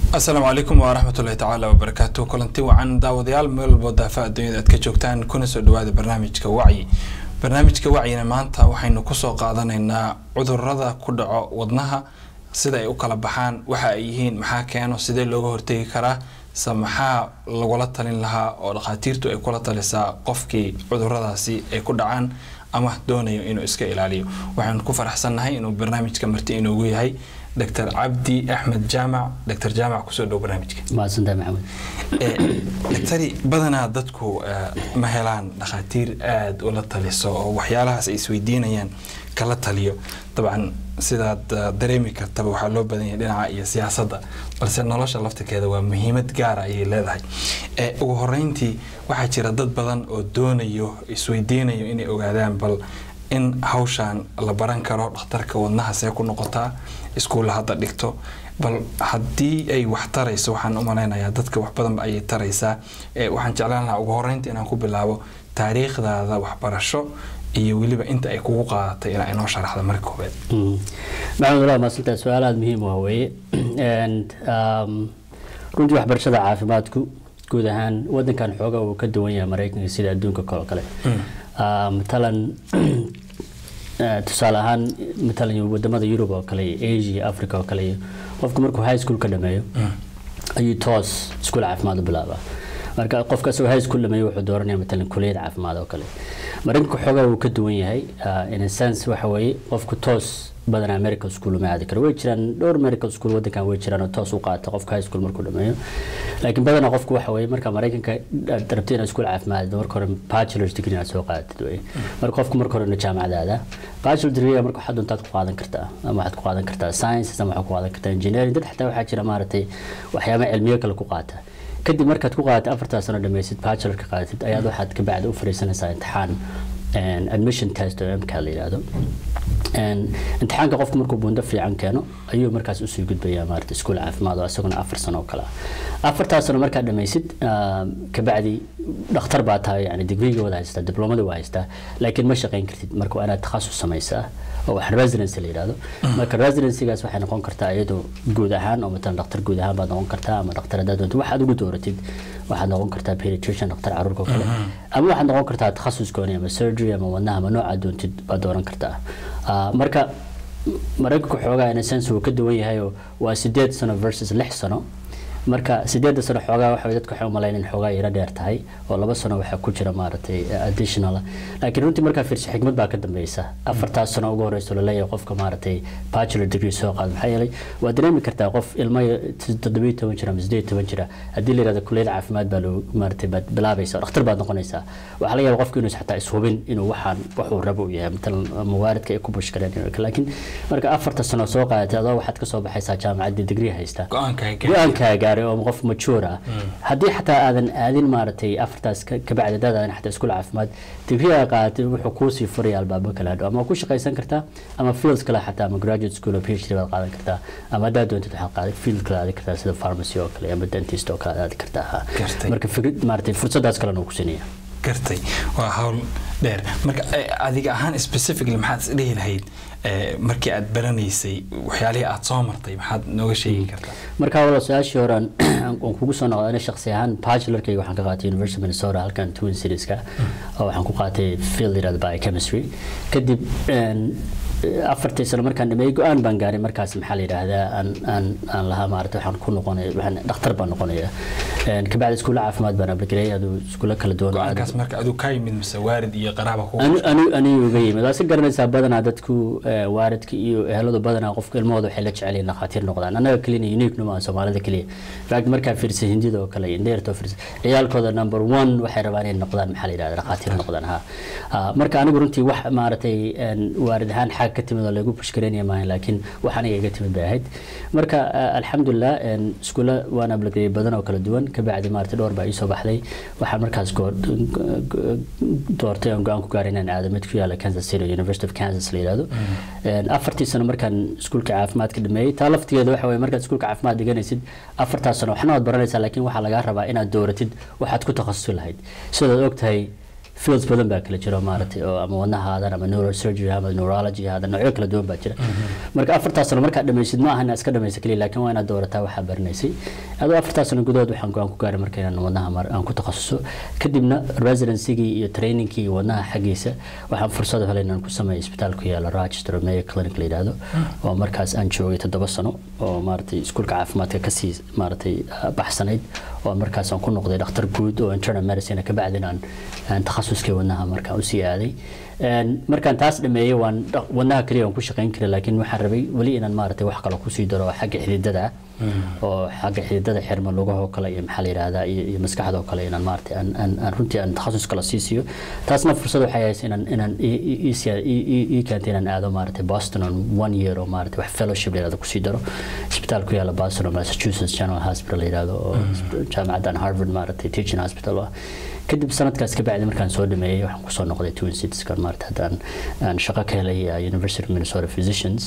asalaamu calaykum waraxmatullahi tacaala wabarakaatu kulanti wacan daawadayaal meel walbo daafa adduunyada aad ka joogtaan kuna soo dhawaada barnaamijka wacyi barnaamijka wacyina maanta waxaynu kusoo qaadanaynaa cudurada ku dhaco wadnaha sida ay u kala baxaan waxa ay yihiin maxaa keeno sidee looga hortegi karaa se maxaa lagula talin lahaa oo dhakhaatiirtu ay kula talisaa qofkii cuduradaasi ay ku dhacaan ama doonayo inuu iska ilaaliyo waxaanu ku faraxsannahay inuu barnaamijka marti inoogu yahay dr cabdi axmed jaamac dr jaamac kusoo dhow barnaamijka mahadsantahay maxamed daktari badanaa dadku ma helaan dhakhaatiir aada ula taliso oo waxyaalahaas ay isweydiinayaan kala taliyo dabcan sidaad dareemi kartaba waxaa loo badan yahay dhinaca iyo siyaasadda balse nolosha laftirkeeda waa muhiimad gaara ayay leedahay ugu horeyntii waxaa jira dad badan oo doonayo isweydiinayo inay ogaadaan bal in hawshaan la baran karo dhakhtarka wadnaha see ku noqotaa iskuulla hadda dhigto bal haddii ay wax tarayso waxaan u malaynayaa dadka wax badanba ayay taraysaa waxaan jeclaan lahaa ugu horeynta inaan ku bilaabo taariikhdaada waxbarasho iyo weliba inta ay kugu qaadatay inaa inoo sharaxda marka koobaad maxamed walaa maadsantahay su-aal aada muhiim ah weeye runtii waxbarashada caafimaadku guud ahaan wadankan xooga uu ka duwan yahay maraykanka sida adduunka kaloo kale matalan tusaale ahaan matalan wadamada yurub oo kale iyo asia africa oo kale iyo qofku markuu high school ka dhameeyo ayuu toos iskuul caafimaad u bilaabaa marka qofka asagoo high school dhameeyo wuxuu dooranaya matalan kuliyad caafimaad oo kale maraykanka xoogaa wuu ka duwan yahay in a sense waxa weeye qofku toos badanaa medical school uma aadi karo way jiraan dhowr medical school wadankan way jiraan oo toos u qaata qofka high school markuu dhameeyo laakiin badanaa qofku waxa weeye marka maraykanka aad rabtay inaad iskuul caafimaad marka hore bachelor's degree inaad soo qaadatid wey marka qofku marka hore jaamacad aadaa bachelor degree marka waxaad doontaad ku qaadan kartaa ama waxaad ku qaadan kartaa sciences ama waxaad ku qaadan kartaa engineering dad xataa waxaa jira maaragtay waxyaaba cilmiyo kale ku qaata kadib markaad ku qaadatay afartaa sano dhamaysid bachelorka qaadatid ayaad waxaad ka bacdi u fariisanaysaa imtixaan admission test oo mka la yidhaahdo imtixaanka qofku markuu buundo fiican keeno ayuu markaas usii gudbayaa maarata iskuul caafimaad oo isaguna afar sano oo kale ah afartaa sano markaad dhamaysid kabacdi dhakhtar baa tahay yani digriga wada haystaa diblomada waa haystaa laakiin ma shaqayn kartid marka waa inaad takhasus samaysaa oo wax residency la yidhaahdo marka residencygaas waxay noqon kartaa iyadoo guud ahaan oo matalan dhakhtar guud ahaan baad noqon kartaa ama dhakhtar haddaad doonto waxaad ugu dooratid waxaad noqon kartaa pediatrician dhakhtar caruurka oo kale ama waxaad noqon kartaa takhasus gooni ama surgery ama wadnaha ama noocaad doontid baad dooran kartaa marka maraykanku xoogaa in a sense wuu ka duwan yahay oo waa sideed sano versus lix sano marka sideedda sano xoogaa waxa dadka waxay u malayn in xoogaa yaro dheer tahay oo laba sano waxaa ku jira maaragtay additional laakiin runtii markaa fiirso xigmad baa ka dambeysa afartaas sano ugu horeyso laleeyahay qofka maaragtay bachelor degree soo qaada maxaa yeelay waa dareemi kartaa qof ilmo toddobiyo toban jira ama sideed toban jira haddii la yihahdo kulliyad caafimaad baa loo maaragtay baad bilaabaysa dhakhtar baad noqonaysaa waxaa laga yaaba qofku inuu xataa ishubin inuu waxaan waxuu rabo u yahay matalan mawaaridka ay ku bushkareen laakiin marka afarta sano soo qaadatay adoo waxaad kasoo baxaysaa jaamacaddii degree haysta go-aankaaga oo qof majuur ah haddii xataa aadan aadin maaragtay afartaas kabacdi hadaad aadan xataa iskuul caafimaad digriga qaadatay wuxuu kuusii furaya albaabo kale hadho ama ku shaqaysan kartaa ama fields kale xataa ama graduate school oo phd baad qaadan kartaa ama haddaad doontid waxaad qaadan field kale aadi kartaa sida pharmacy oo kale ama dentist oo kale aadi kartaa marka fikrad maaragtay fursadaas kalena uu ku siinaya gartay waa hawl dheer marka adiga ahaan specifically maxaad isdhihi lahayd markii aad baranaysay waxyaalihii aad soo martay maxaad nooga sheegi kartaa marka wala su-aashii hore aan kugu soo noqda ana shakhsi ahaan bachelorkayga waxaan ka qaatay university minnesota halkan twin serieska oo waxaan ku qaatay field yirahda biochemistry kadib afartii sano markaan dhameeyey go-aan baan gaaray markaas maxaa la yidhaahdaa aan aan aan lahaa maarata waxaan ku noqonay waxaan dhakhtar baan noqonaya kabacdi iskuulla caafimaad baan abligareeyay aduu iskuulla kala duwan go-aankaas marka aduu ka yimid mise waarid iyo qaraaba ku ani anigu uga yimid waa si garanaysaa badanaa dadku waaridka iyo eheladu badanaa qofka ilmahooda waxay la jecel yihiin dhakhaatiir noqdaan annaga kelina unique numa soomaalida keliya fact markaa fiirsa hindida oo kale indeertoo fiirsa ciyaalkooda number one waxay rabaan inay noqdaan maxaa la yidhahda dhakhaatiir noqdaan ha marka anigu runtii wax maaragtay waarid ahaan xaag ka timid oo lagu bushkareynaya maahan laakiin wax aniga iga timid bay ahayd marka alxamdulilah iskuulla waan abligareeyay badan oo kala duwan kabacdi maaragtay dhowr baa iisoo baxday waxaan markaas doortay oon go-aan ku gaaray inaan aado mid ku yaala kansas city university of kansas la yidhahdo afartii sano markaan iskuulka caafimaadka dhameeyey taa laftigeeda waxa weye markaad iskuulka caafimaad dhiganaysid afartaas sano waxna waad baranaysaa laakiin waxaa lagaa rabaa inaad dooratid waxaad ku takhasusi lahayd sidaad ogtahay fields badan baa kala jiro maaragtay oo ama wadnaha haadan ama neurosurgery ama neurology haadan noocyo kala duwan baa jira marka afartaas sano markaad dhamaysid ma aha inaad iska dhamaysa keliya laakiin waa inaad doorataa waxaa baranaysay adoo afartaas sano gudahood waxaan go-aan ku gaaray marka inaan wadnaha aan ku takhasuso kadibna residencygii iyo trainingkii wadnaha xaggiisa waxaan fursad helay inaan ku sameeyo isbitaal ku yaala Rochester Mayo Clinic la yiraahdo oo markaas aan joogay toddoba sano oo maaragtay iskuulka caafimaadka kasii maaragtay baxsanayd oo markaas aan ku noqday dhakhtar guud oo internal medicine ka bacdin aan aan takhasuskii wadnaha markaa u sii aaday markaan taas dhameeyey waan wadnaha kaliya aan ku shaqayn karay laakiin waxaan rabay weli inaan maaragtay wax kale kusii daro oo xagga xididada oo xagga xididada xirma lugahoo kale iyo maxaa la yidhahdaa iyo maskaxdoo kale inaan maaragtay aan aan runtii aan takhasus kale sii siiyo taasna fursad waxay haysa inaan inaan ii keentay inaan aado maaragtay boston on one year oo maaragtay wax fellowship la yidhahdo kusii daro isbitaal ku yaala boston oo massachusetts general hospital la yidhahdo oo jaamacaddan harvard maaragtay teaching hospital ah kadib sanadkaas ka bacdi markaan soo dhameeyey waxaan kusoo noqday twin citieskan maarata haddaan aan shaqo ka helay university of minnesota physicians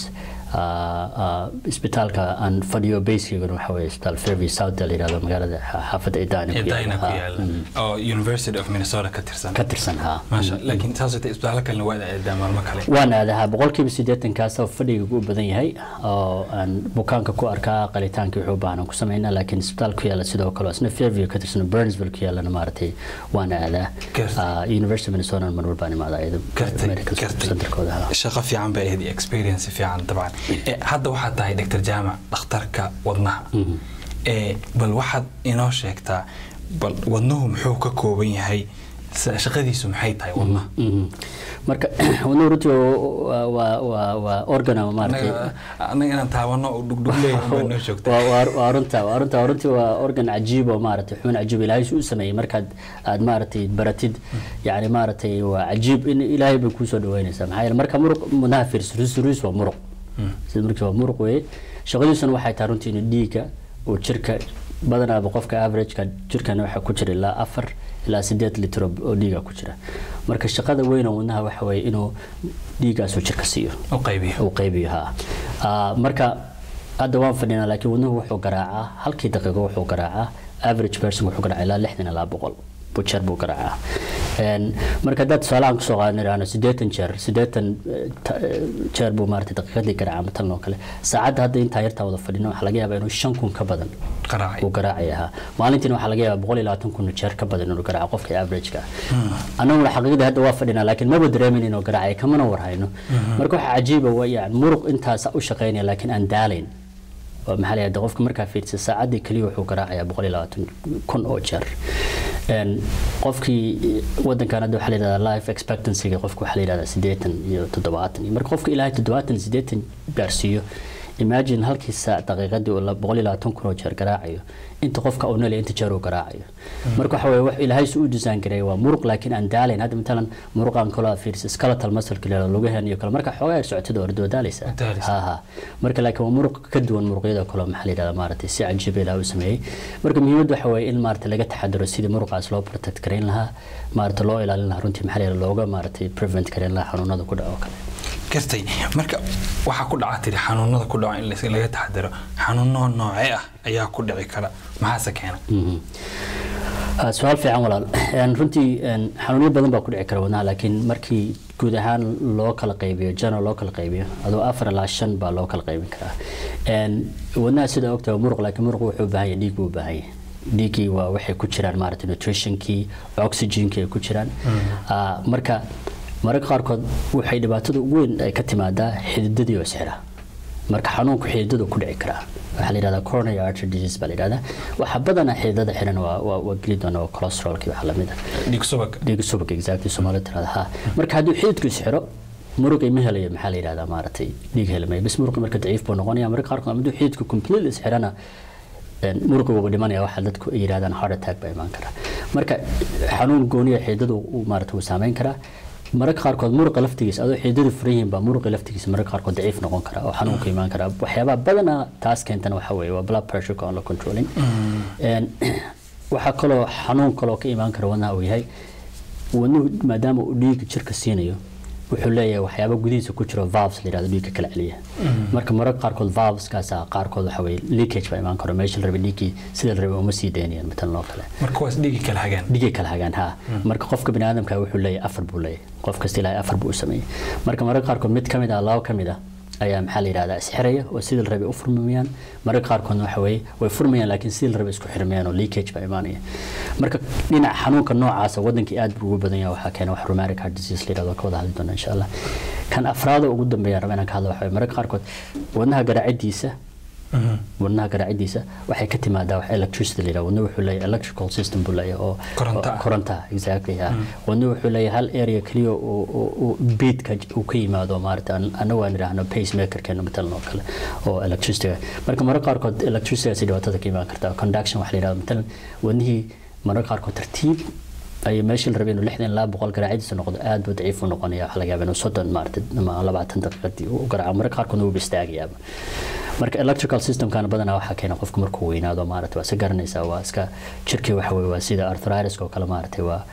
isbitaalka aan fadhiyo basekeygana waxa weeye isbitaal fairview south la yidhahdo magaalada xaafadda idaana idayna ku yaala oo university of minnesota ka tirsan ka tirsan ha maasha laakiin taas ita isbitaallo kalena waad aadaa maalmo kale waan aadahaa boqolkiiba siddeetankaas oo fadhigaygu u badan yahay oo aan bukaanka ku arkaa qalitaankii wuxuu u baahan ku sameynaa laakiin isbitaal ku yaala sidoo kale isna fairview ka tirsan burnsville ku yaalana maaragtay waan aadaa university of minnesota mar walbaan imaadaa iyada medical centerkooda shaqo fiican bay ahayd iyo experience fiican dabcan hadda waxaad tahay dr jaamac dhakhtarka wadnaha bal waxaad inoo sheegtaa bal wadnuhu muxuu ka kooban yahay shaqadiisu maxay tahay wadnaha marka wadnuhu runtii waa organ ama maaragtay annaga inaan taabano oo dhugdhugleey unbaa noo joogta waa runta waa runta runtii waa organ cajiib oo maaragtay xubin cajiib ilaahay u sameeyey markaad aad maaragtay baratid yani maaragtay waa cajiib in ilaahay bay kusoo dhaweynaysaa maxaa yeele marka muruq wadnaha fiirso ruus waa muruq sida markii waa muruq weeye shaqadiisuna waxay tahay runtii in dhiigga uu jirka badanaaba qofka averageka jirkana waxaa ku jira ilaa afar ilaa sideed litro oo dhiiga ku jira marka shaqada weyn oo wadnaha waxa weeye inuu dhiiggaas uu jirka siiyo u qaybiyo uu qaybiyo ha marka hadda waan fadhinaa laakiin wadnuhu wuxuu garaacaa halkii daqiiqo wuxuu garaacaa average person wuxuu garaacaa ilaa lixdan ilaa boqol jeer buu garaacaa marka haddaad tusaalahan kusoo qaadan idhaahno siddeetan jeer siddeetan jeer buu maaragtay daqiiqadii garaaca matalan oo kale saacadda hadda intaa yartaa wada fadhino waxaa laga yaabaa inuu shan kun ka badan uu garaacaya ahaa maalintiina waxaa laga yaabaa boqol iyo labaatan kun jeer ka badan inuu garaaco qofka averageka ah annaguna xaqiiqdii hadda waa fadhinaa laakiin maba dareemin inuu garaacaya kamana warhayno marka waxaa cajiiba waa yani muruq intaas u shaqaynaya laakiin aan daalayn maxaa la qofka markaa fiirsa saacaddii keliya wuxuu garaacayaa boqol iyo labaatan kun oo jeer qofkii wadankan hadda waxaa la yidhahdaa life expectancyga qofka waxaa la yidhahdaa siddeetan iyo toddobaatan marka qofka ilaahay toddobaatan siddeetan gaarsiiyo imagine halkii saac daqiiqadii uu boqol iyo labaatan kun oo jeer garaacayo inta qofka uu nolay inta jeer uu garaacayo marka waxa weye wax ilaahay su u design gareeya waa muruq laakiin aan daalayn hadda matalan muruqan kaloo fiirsa skeletal muscle kale lugahan iyo kale marka xoogaa yar socotida hore doo daalaysa ha ha marka laakiin waa muruq ka duwan muruqyada kale maxaa la yidhahdaa maaragtay si cajiib ilaah u sameeyey marka muhiimadda waxa weeye in maaragtay laga taxadaro sidii muruqaas loo protect garayn lahaa maaragtay loo ilaalin lahaa runtii maxaa la yidhahdaa looga maaragtay prevent garayn lahaa xanuunada ku dhaco kale gartay marka waxaa ku dhaca tiri xanuunada ku dhaco in laga taxadaro xanuuno noocee ah ayaa ku dhici kara maxaase keena su-aal fiican walaal runtii xanuunyo badan baa ku dhici kara wadnaha laakiin markii guud ahaan loo kala qaybiyo general loo kala qaybiyo adoo afar ilaa shan baa loo kala qaybin karaa wadnaha sida ogtahay muruq laakiin muruq wuxuu u baahan yahay dhiig buu u baahan yahay dhiiggii waa waxay ku jiraan maaragtay nutritionkii oxygenkii ay ku jiraan marka mararka qaarkood waxay dhibaatada ugu weyn ay ka timaadaa xididadii oo isxira marka xanuunku xididadu ku dhici karaa waxaa la yidhahdaa coronary artery disease baa la yidhahdaa waxa badanaa xididada xiran waa waa waa geli doona waa cholesterolki waxa lamid ah dhiig subag dhiig subag exactly soomaalida tirada ha marka hadduu xididku isxiro muruqi ma helayo maxaa la yidhahdaa maaragtay dhiig helmay bas muruqi marka daciif buu noqonaya marka qaarkood hadduu xididku completely isxirana muruqi wuuba dhimanaya waxa dadku ay yidhahdaan heart attack baa imaan kara marka xanuun gooniya xididadu maaragtay wuu saameyn karaa mararka qaarkood muruqa laftigiisa adoo xididadu furan yihiin baa muruqa laftigiisa mararka qaarkood daciif noqon kara oo xanuunka imaan kara waxyaabaha badanaa taas keentana waxa weeye waa blood pressureka on la controlling waxaa kaloo xanuun kaloo ka imaan kara wadnaha uu yahay wadnuhu maadaama uu dhiiga jirka siinayo wuxuu leeyahay waxyaabo gudihiisa ku jiro valves la yidhahdo dhiigga kala celiya marka mararka qaarkood valveskaasa qaarkood waxa weye leakage baa imaan karo meesha la rabay dhiiggii sida la rabay uma sii daynayaan matalan oo kale marka waas dhigi kala hagaan dhigay kala hagaan ha marka qofka bini aadamka wuxuu leeyahay afar buu leeyahay qof kasta ilaahay afar buu u sameeyey marka mararka qaarkood mid ka mid ah labo ka mid ah ayaa maxaa la yidhahdaa isxiraya oo sidii la rabay u furmayaan mararka qaarkoodna waxa weeye way furmayaan laakiin sidii la rabay isku xirmayaan oo leakage baa imaanaya marka dhinaca xanuunka noocaasa wadankii aad buu ugu badan yahay waxaa keena wax rheumatic heart disease la yidhahdo ka wada hadli doona insha allah kan afraada ugu dambeeya raba inaan ka hadlo waxa weeye mararka qaarkood wadnaha garaacidiisa wadnaha garaacidiisa waxay ka timaadaa wax electricity la yidhahdo wadna wuxuu leeyahay electrical system buu leeyahay oo Koronto ah. oo- koronta exactly ha wadna wuxuu leeyahay hal area keliya oo oo- oo beatka uu ka yimaado maarata an- anagu aan idhaahno pacemakerkeena matalan oo kale oo electricityga marka mararka qaarkood electricitygaasi dhibaatada ka imaan kartaa conduction waxa la yidhahdo matalan wadnihii mararka qaarkood tartiib ay meeshii la rabay inuu lixdan ilaa boqol garaacidiisa noqdo aad buu daciif u noqonaya waxa laga yaaba inuu soddon maarata ama labaatan daqiiqadii u garaaco mararka qaarkoodna wuuba istaagayaaba marka electrical systemkana badanaa waxaa keena qofku markuu weynaado maarata waa iska garanaysaa waa iska jirkii waxa weye waa sida arthritis oo kale maarata waa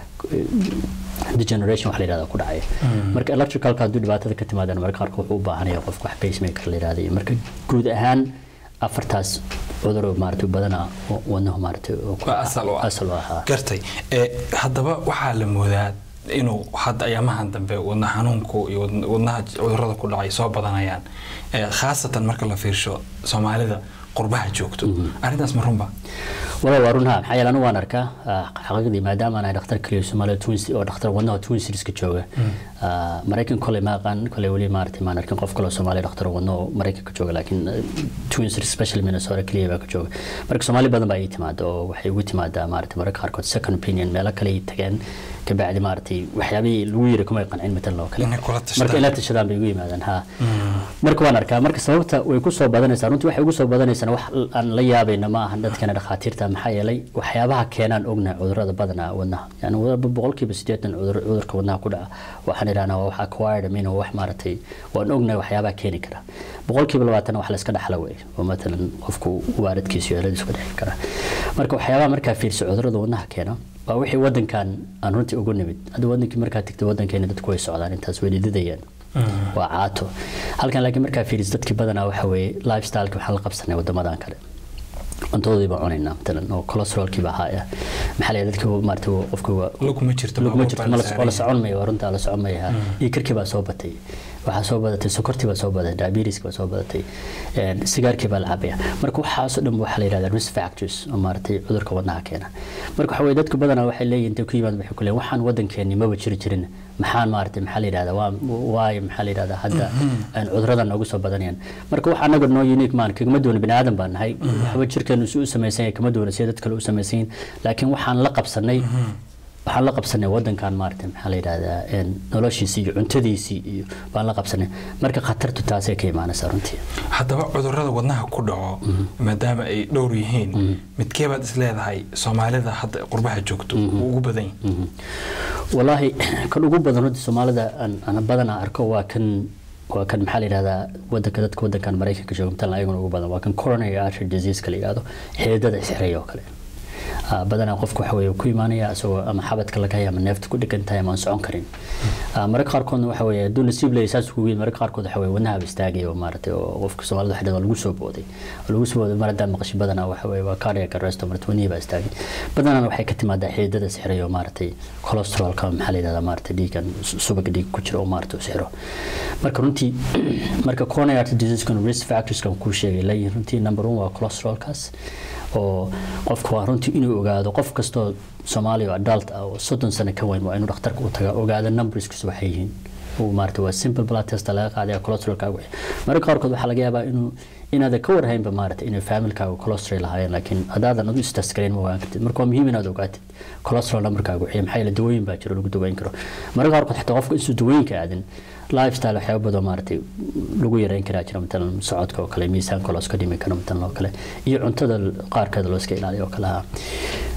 degeneration wax la yidhahda ku dhacaya marka electricalka hadduu dhibaatada ka timaadana mararka qaarkood wuxuu u baahanaya qofku wax pacemaker la yidhahda iyo marka guud ahaan afartaas cuduro maarata badanaa oo wadnahu maarata oo ku- Waa asal u ah. asal u ahaa gartay ee haddaba waxaa la moodaa inuu hadda ayaamahan dambe wadna xanuunku iyo wadn- wadnaha cudurada ku dhacay soo badanayaan ee khaasatan marka la fiirsho soomaalida qurbaha joogto arrintaas ma runba walaal waa runha maxaa yeele anigu waan arkaa ah, xaqiiqdii maadaama aan ahay dhakhtar kaliya Soomaaliya twin Ci- oo dhakhtar wadnaha twin serieska jooga ah, maraykan koley ma aqaan koley weli maaragtay maan arkin qof kaloo Soomaaliya dhakhtar wadno oo maraykanka jooga laakiin ah, twin series special Minnesota kaliya baa ka jooga marka Soomaali badan baa ii timaada oo waxay ugu timaadaa maaragtay mararka qaarkood second opinion meelo kale ay tageen kabacdi maaragtay waxyaabihii lagu yiri kuma qancin matalan oo kale Inay kula tashadaan. marka ila tashadaan bay igu yimaadaan ha marka waan arkaa marka sababta way ku soo badanaysaa runtii waxay ugu soo badanaysaa wax aan la yaabayna ma ahan dadkana dhakhaatiirta maxaa yeelay waxyaabaha keenaan ognahay cudurrada badanaa wadnaha yani wadaba boqolkiiba siddeetan cudur cudurka wadnaha ku dhaca waxaan idhahnaa waa wax acquired amin oo wax maaragtay waan ognahay waxyaabaha keeni kara boqolkiiba labaatan wax la iska dhaxla wey oo matalan qofku waaridkiisa iyo heladiisu ka dhexi kara marka waxyaabaha markaa fiirsa cudurrada wadnaha keena waa wixii wadankan aan runtii ugu nimid hadda wadankii markaa tegtay wadankeena dadku way socdaan intaas way dhididayaan waa caato halkan laakiin markaa fiiris dadkii badanaa waxa weeye lifestyleka waxaan la qabsanay wadamadan kale cuntadoodii baa cunaynaa matalan oo cholesterolkii baa haaya maxaa la dadka maarata qofka waa luguma jirto luguma baabuur jirto baa ma la la saaran la socon mayo waa runtaa la socon maya iyo karkii baa soo batay waxaa soo badatay sokortii baa soo badatay diabetiska baa soo badatay een, sigaarkii baa la cabaya marka waxaasoo dhan waxaa la yidhahdaa risk factors oo maaragtay cudurka wadnaha keena marka waxa weye dadku badanaa waxay leeyihin intay ku yimaad waxay ku leeyihin waxaan wadankeeni maba jiri jirin maxaan maaragtay maxaa la yidhahdaa waa waayo maxaa la yidhahdaa hadda aan cuduradan noogu soo badanayaan marka wax anaga noo unique maan kagama duwana bini aadan baan nahay waxba jirkeenu si u samaysan yahay kama duwana sida dad kale u samaysan yihiin laakiin waxaan la qabsanay waxaan la qabsanay wadankan maaragtay maxaa la yidhahdaa een, noloshiisii iyo cuntadiisii iyo baan la qabsanay marka khatartu taasay ka imaanaysaa runtii haddaba cudurada wadnaha ku dhaco maadaama ay dhowr yihiin midkee baad is leedahay soomaalida hadda qurbaha joogto uu ugu badan yahay walaahi kan ugu badan runtii soomaalida aan aan badanaa arko waa kan waa kan maxaa la yidhahdaa wadanka dadka wadankan maraykanka jooga matalan ayaguna ugu badan waa kan coronary artery disease la yidhahdo xididada isxiraya oo kale Ah, badanaa qofku waxa weeye ku imaanaya isagoo ama xabadka laga haya ama neefta ku dhigan tahay ama aan socon karin Ah, mararka qaarkoodna waxa weeye hadduu nasiib leeyahay saas kugu yimid mararka qaarkood waxa weeye wadnahaba istaagaya oo maaragtay oo qofka soomaalida waxa dhahdaa lagu soo booday oo lagu soo booday mar haddaan maqashay badanaa waxa weeye waa cardiac arrest oo marata wadnihii baa istaagay badanaa waxay ka timaadaa xididada sixiraya oo maaragtay cholesterolka maxaa la yidhahdaa maaragtay dhiigan subaga dhiig ku jira oo maaragtay u sixiro marka runtii marka coronary artery disease-kan risk factors-kan kuu sheegay leeyihin runtii number one waa cholesterolkaas oo qofku waa runtii inuu ogaado qof kastoo soomaaliya oo adult ah oo soddon sano ka weyn waa inuu dhakhtarka u taga ogaado numberskiisu waxay yihiin uu maarata waa simple blood test laga qaadaya cholesterolkaaga wixii mararka qaarkood waxaa laga yaabaa inuu inaada ka warhaynba maarata inay familkaaga cholesterol lahaayeen laakiin haddaadan adu istest gareyn ma ogaan kartid marka waa muhiim inaad ogaatid cholesterol numberkaaga wixii maxaa yeele dawooyin baa jiro lagu daweyn karo mararka qaarkood xitaa qofka intuu dawooyinka aadin lifestyle waxyaaba badan maaragtay lagu yareyn karaa jira matalan socodka oo kale miisaanka loo iska dhimi karo matalan oo kale iyo cuntada qaarkeeda loo iska ilaaliyo oo kale ah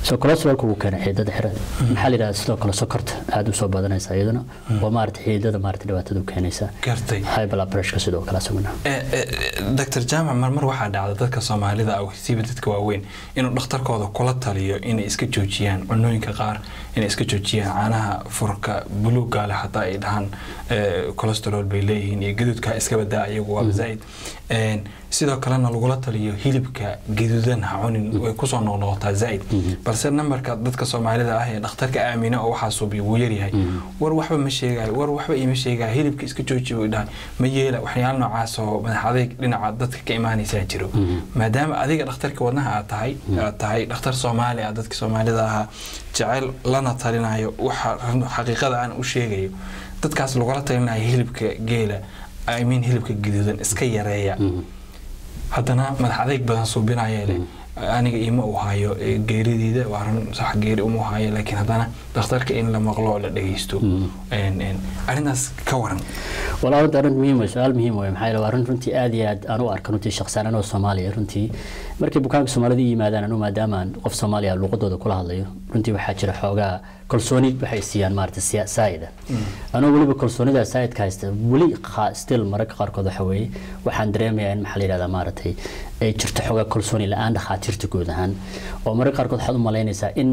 so cholesterolka wuu keena xiidada xirada maxaa la yidhahdaa sidoo kale sokorta aada usoo badanaysa iyaduna oo maarata xiidada maarata dhibaatada u keenaysa gartay high blood pressure sidoo kale asaguna doctor jaamac marmar waxaa dhacda dadka soomaalida ah siiba dadka waaweyn inuu dhakhtarkooda kula taliyo inay iska joojiyaan cunooyinka qaar inay iska joojiyaan caanaha furka buluugga leh hataa ay dhahaan cholesterol bay leeyihiin iyo gaduudka iska badaa iyagu waaba zaa'id sidoo kalena lagula taliyo hilibka gaduudan ha cunin way kusoo noqnoqotaa zaa'id balse nambarka dadka soomaalida ah ee dhakhtarka aamina oo waxaa suubiya wuu yaryahay war waxba ma sheegayo war waxba ima sheegayo hilibka iska jooji buu dhahay ma yeela waxyaala noocaas oo madax adayg dhinaca dadka ka imaanaysaa jiro maadaama adiga dhakhtarka wadnaha aad tahay aad tahay dhakhtar soomaali ah dadka soomaalida ahaa jecel lana talinayo waxa xaqiiqada aan u sheegayo dadkaas lagula talinayo hilibka geela I mean hilibka gaduudan iska yareeya haddana madax adayg badan suubinaya leh aniga ima uu hayo geeridiida waa run sax geeri uma hayo laakiin haddana dhakhtarka in la maqlo oo la dhageysto arrintaas ka waran walaa runta arrin muhiim wey su-aal muhiim wey maxaa yeele waa arrin runtii aad iyo aad aan u arka runtii shakhsiyaan anoo soomaaliya runtii markay bukaanka soomaalida yimaadaan anu maadaama aan qof soomaaliya luqadooda kula hadlayo runtii waxaa jira xoogaa kalsooni waxay siiyaan maarata saa'ida anoo weliba kalsoonida saa'idka haysta weli still mararka qaarkood waxa weeye waxaan dareemayaa in maxaa la yidhahdaa maaratay ay jirto xoogaa kalsooni la-aan dhakhaatiirta guud ahaan oo mararka qaarkood waxaad u malaynaysaa in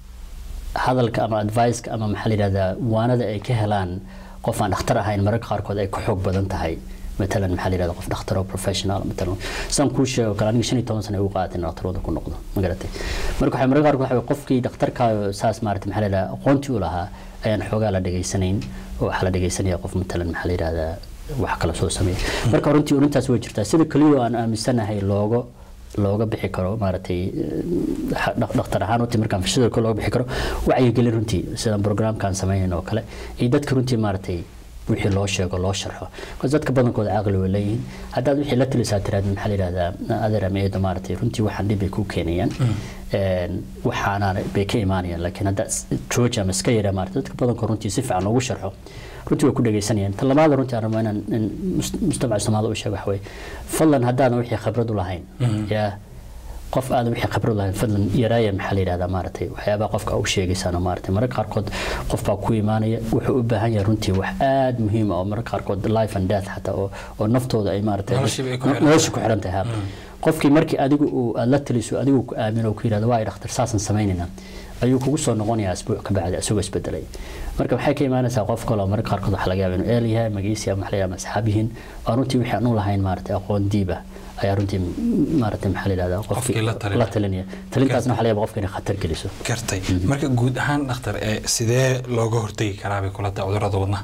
hadalka ama adviceka ama maxaa la yidhahdaa waanada ay ka helaan qof aan dhakhtar ahayn mararka qaarkood ay ku xoog badan tahay matalan maxaa la yidhahdaa qof dhakhtar oo professional matalan saan kuu sheego kale aniga shan iyo toban sano ay ugu qaadatay in dhakhtarooda ku noqdo ma garatay marka waxay mararka qaarkood waxa qofkii dhakhtarka saas maarata maxaa la yidhahdaa aqoontii u lahaa ayaan xoogaa la dhegaysanayn oo waxaa la dhegaysanaya qof matalan maxaa la yidhahdaa wax kala soo sameeya marka runtii urintaas way jirtaa sida keliya aan aaminsanahay looga looga bixi karo maaragtay dhakhtar ahaan runtii markaan fashada looga bixi karo wacyigelin runtii sidaan programkaan sameynayna oo kale iyo dadka runtii maaragtay wixii loo sheego loo sharxo bas dadka badankooda caqli way leeyihiin haddaad wixii la talisaa tiraad maxaa la yidhahdaa adeer ama eedo maaragtay runtii waxaan dhib bay ku keenayaan waxaana bay ka imaanayaan laakiin haddaa jooja ama iska yara maaragtay dadka badankood runtii si fiican loogu sharxo runtii way ku dhegaysanayaan tan labaada runtii aan rabaa inaan in mujtamaca soomaalida u sheego waxa weye fadlan haddaadan wixii khibrad u lahayn yaa qof aadan wixii khibrad lahayn fadlan yaraaya maxaa la yidhahdaa maaragtay waxyaabaha qofka u sheegaysaano maaragtay mararka qaarkood qof baa ku imaanaya wuxuu u baahan yahay runtii wax aad muhiim ah oo mararka qaarkood life and death xataa oo oo naftooda ay maaragtay nolosha ku xiran tahay qofkii markii adigu uu aad la taliso adigu ku aamino ku yidhahdo waa ay dhakhtar saasan samaynayna ayuu kugu soo noqonayaa asbuuc ka bacdi isagoo isbedelay marka waxay ka imaanaysaa qof kale oo mararka qaarkood waxa laga yaaba inuu eel yahay magiisi ama waxlayaaba asxaab yihiin oo runtii wixii aan u lahayn maaragtay aqoon diib ah ayaa runtii maaragtay maxaa la yidhahdaa qofkii la talinaya talintaasna waxaa laga yaaba qofka inay khatar geliso gartay marka guud ahaan dhakhtar ee sidee looga hortegi karaa bay kula tahay cudurrada wadnaha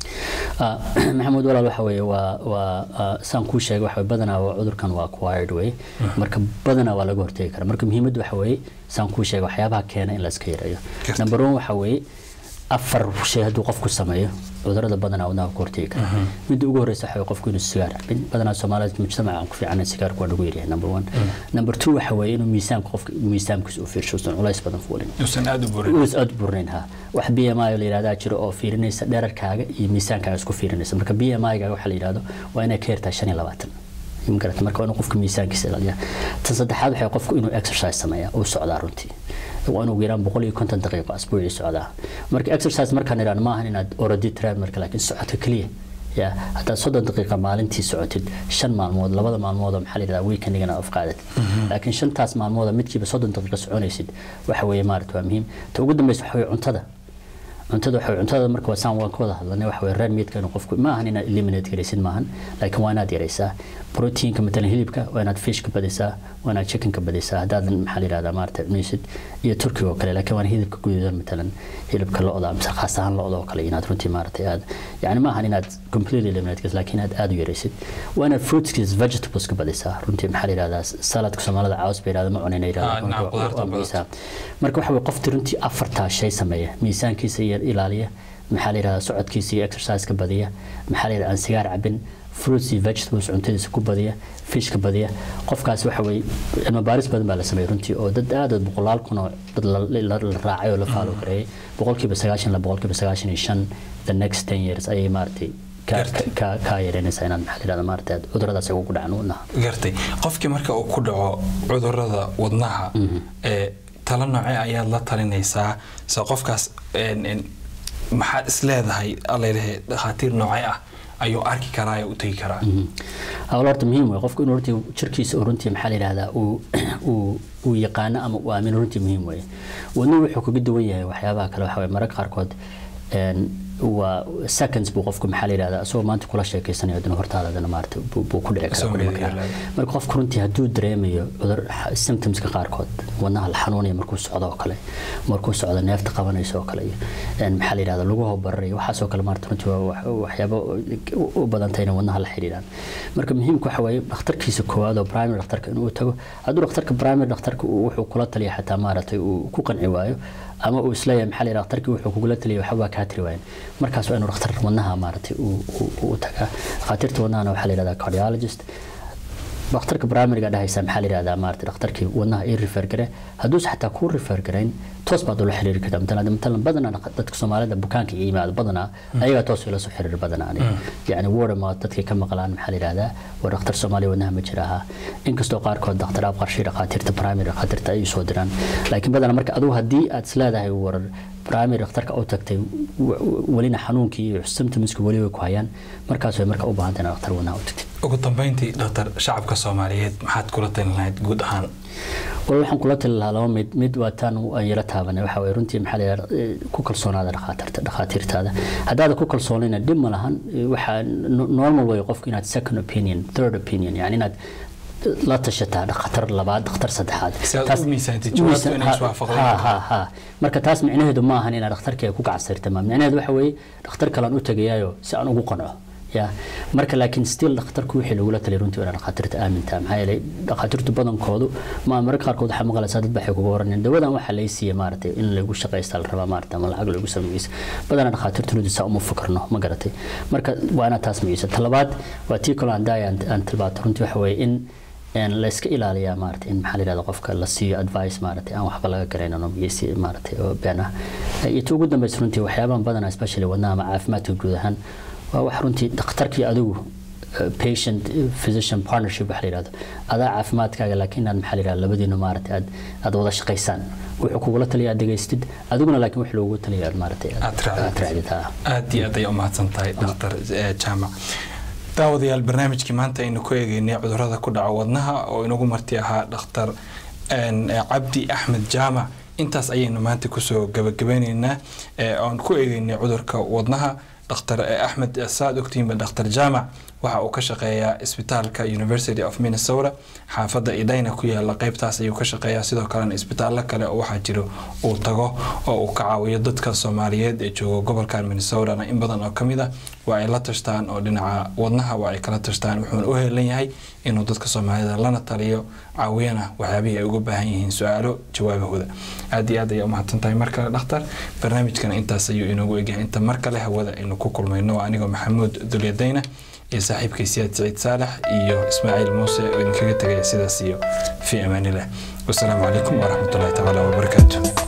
maxamuud walaal waxa weeye waa waa saan kuu sheegay waxa badanaa waa cudurkan waa acquired way marka badanaa waa laga hortegi karaa marka muhiimaddu waxa weeye saan kuu sheegay waxyaabaha keena in la iska yareeyo number one waxa weeye afar shay hadduu qofku sameeyo cudurada badanaa wadnaha ku hortegi kara midda ugu horeysa waxa qofku inuu sigaar cabin badanaa soomaalida mujtamaca aan ku fiicanayn sigaarku waa nagu yaryahay number one number two waxa weeye inuu miisaanka qofka miisaankiisa u fiirsho usan culays badan fuulin uusan aad u burin uusan aad u burnayn ha wax b m i la yidhahdaa jiro oo fiirinaysa dherarkaaga iyo miisaankaaga isku fiirinaysa marka b m i-gaaga waxa la yidhahdo waa inay ka yartaa shan iyo labaatan magarata marka waa inuu qofka miisaankiisa ilaaliyaa tan saddexaad waxay qofku inuu exercise sameeyaa uu socdaa runtii waa inuu yaraan boqol iyo konton daqiiqo asbuucii socdaa marka exercise markaan idhaan maahan inaad orodi tiraad marka laakiin socodka keliya ya haddaad soddon daqiiqa maalintii socotid shan maalmood labada maalmood oo maxaa la yidhahdaa weekendigana of qaadatid laakiin shantaas maalmood midkiiba soddon daqiiqa soconaysid waxa weeye maarata waa muhiim ta ugu dambeysa waxa weeye cuntada cuntada waxa cuntada marka waa saan waan ka wada hadlanay waxa weeye reer meatka inuu qofku ma ahan inaad eliminate garaysid maahan laakiin waa inaad yaraysaa proteinka matalan hilibka waa inaad fishka badisaa waa inaad chickenka badisaa haddaadan maxaa la yidhahdaa maarata cunaysid iyo turkiga oo kale laakiin waa hilibka guduudan matalan hilibka lo-da mise khaas ahaan lo-da oo kale inaad runtii maarata aad yani ma ahan inaad completely eliminate garaysid laakiin aad aad u yaraysid waa inaad fruitskis vegetables ka badisaa runtii maxaa la yidhahdaa saladka soomaalida caws bay yidhahda ma cunayna yidhahdaa marka waxa weye qofti runtii afartaa shay sameeya miisaankiisa iyo ilaaliya maxaa la yidhahdaa socodkiisa iyo exerciseka badiya maxaa la yidhahdaa aan sigaar cabin fruits iyo vegetables cuntadiisa ku badiya fishka badiya qofkaas waxa weeye cilmi baaris badan baa la sameeyey runtii oo dad aad boqolaal kun oo dad la raacay oo la faalo gareeyay boqolkiiba sagaashan la boqolkiiba sagaashan iyo shan the next ten years ayay maaragtay kaa yareynaysaa inaad maxaa yidhahda maarata cuduradaas ugu dhacan wadnaha gartay qofkii marka uu ku dhaco cudurada wadnaha ee talo nooce ayaad la talinaysaa se qofkaas een, een, maxaad is leedahay alalehe dhakhaatiir noocee ah ayuu arki karaa ee u tegi karaa hawl horta muhiim wey qofku inuu runtii jirkiisa uu runtii maxaa la yidhahdaa uu uu uu yaqaano ama uu aamino runtii muhiim weye wadnuhu wuxuu kaga duwan yahay waxyaabaha kale waxa weye mararka qaarkood een, waa seconds buu qofku maxaa la yidhahdaa isagoo maanta kula sheekeysanayo haddana hortaada haddana maarata buu buu ku dhici karaa Soo ku dhimi meediya karaa leedahay. marka qofku runtii hadduu dareemayo cudur symptomska qaarkood wadnaha la xanuunaya markuu socdo oo kale markuu socdo neefta qabanayso oo kale iyo een, maxaa la yidhahdaa laguhu bararayo waxaasoo kale maarata runtii waa wax- waxyaabo u- u badantay inay wadnaha la xidhiidhaan marka muhiimka waxa waaye dhakhtarkiisa koowaad oo primary dhakhtarka inuu tago hadduu dhakhtarka primary dhakhtarka uu wuxuu kula taliya xataa maaragtay uu ku qanci waayo ama uu isleeyahay maxaa la yidhahdaa dhakhtarkii wuxuu kugula taliyay waxba kaa tiri waayan markaas waa inuu dhakhtar wadnaha maaragtay uu- uu uu tagaa dhakhaatiirta wadnahana waxaa la yidhahdaa cardiologist dhakhtarka primariga dhahaysa maxaa la yidhahdaa maarata dhakhtarkii wadnaha ii refer gare hadduuse xataa kuu refer garayn toos baad ula xiriiri kartaa matalan matalan badanaa dhaq- dadka soomaalida bukaanka iyo yimaado badanaa ayagaa toos ila soo xiriir badanaa aniga yacni wordama dadkay ka maqlaan maxaa la yidhahdaa war dhakhtar soomaaliya wadnaha ma jira ahaa inkastoo qaarkood dhakhtar qarshi dhakhaatiirta primary dhakhaatiirta ay soo diraan laakiin badanaa marka adigu haddii aad isleedahay war primary dhakhtarka u tagtay w- w- welina xanuunkii iyo symptomska weli way ku hayaan markaas way marka u baahanta inaad dhakhtar wadnaha u tagtid ugu dambeyntii dhakhtar shacabka soomaaliyeed maxaad kula talin lahayd guud ahaan wal waxaan kula tali lahaa laba mid mid waa taan aan yara taabanay waxa waye runtii maxaa la yidhahdaa eh, ku kalsoonaada dhakhaatiirta dhakhaatiirtaada haddaada ku kalsoonayna dhib ma lahan eh, waxaa no- normal way qofku inaad second opinion third opinion yani inaad la tashataa dhakhtar labaad dhakhtar saddexaad Si aad Taas- u miisaantid jawaabtu miisaan- inay ha- iswaafaqdaan. ha- ha ha marka taas micnaheedu ma ahan inaad dhakhtarkii ay ku gacsirta ma micnaheedu waxa weeye dhakhtar kalean u tagayaayo si aan ugu qanco ya marka laakiin still dhakhtarku wixii lagula taliyay runtii waa inaad dhakhaatiirta aamintaa maxaa yeelay dhakhaatiirtu badankoodu ma mararka qaarkood waxaa maqlaysaa dad baxay kuga oranayaan dawadan waxaa lay siiyey maaragtay in lagu shaqaysta la rabaa maaragtay ama lacag lagu sameeyeysa badanaa dhakhaatiirtu runtii saa uma fakarno ma garatay marka waa inaad taas miyeysa talabaad waa tii kaloo aan daaya aan tilbaato runtii waxa weeye in een la iska ilaaliyaa maaragtay in maxaa la yidhahda qofka la siiyo advice maaragtay aan waxba laga garaynin oo miyeysi maaragtay oo been ah iyo ta ugu dambeysa runtii waxyaabahan badanaa especially wadnaha ama caafimaadka guud ahaan waa wax runtii dhakhtarkii adigu eh, patient eh, physician partnership waxa la yidhahdo adaa caafimaadkaaga laakiin inaad maxaa la yidhahda labadiinu maaragtay aad aad wada shaqaysaan wuxuu kugula taliya aad dhegaystid adiguna laakiin wax loogu taliya aad maaragtay Aad raacdid. aad raacdid ha aad iyo aad ay u mahadsan tahay dhakhtar eh, jaamac daawadayaal barnaamijkii maanta aynu ku eegeynay cudurrada ku dhaca wadnaha oo inagu marti ahaa dhakhtar een, eh, cabdi axmed jaamac intaas ayaynu maanta kusoo gabagabeyneynaa eh, oon ku eegeynay cudurka wadnaha dhakhtar eh, axmed eh, saad ogtihiinba dhakhtar jaamac waxa uu ka shaqeeyaa isbitaalka university of minnesota xaafadda idayna ku yaala qeybtaas ayuu ka shaqeeyaa sidoo kalena isbitaallo kale oo waxaa jiro uu tago oo uu ka caawiyo dadka soomaaliyeed ee jooga gobolkan minnesotana in badan oo ka mid ah waa ay la tashtaan oo dhinaca wadnaha waa ay kala tashtaan wuxuuna u heelan yahay inuu dadka soomaalida lana taliyo caawiyana waxyaabihii ay uga baahan yihiin su-aalo jawaabahooda aad iyo aad ayay umahadsan tahay mar kale dhakhtar barnaamijkana intaas ayuu inoogu egyahay inta mar kale hawada aynu ku kulmayno waa anigoo maxamuud dulyadayna iyo saaxiibkay siyaad siciid saalax iyo ismaaciil muuse oo idinkaga tegaya sidaas iyo fii amaanilah wasalaamu calaykum waraxmatullahi tacaala wabarakaatu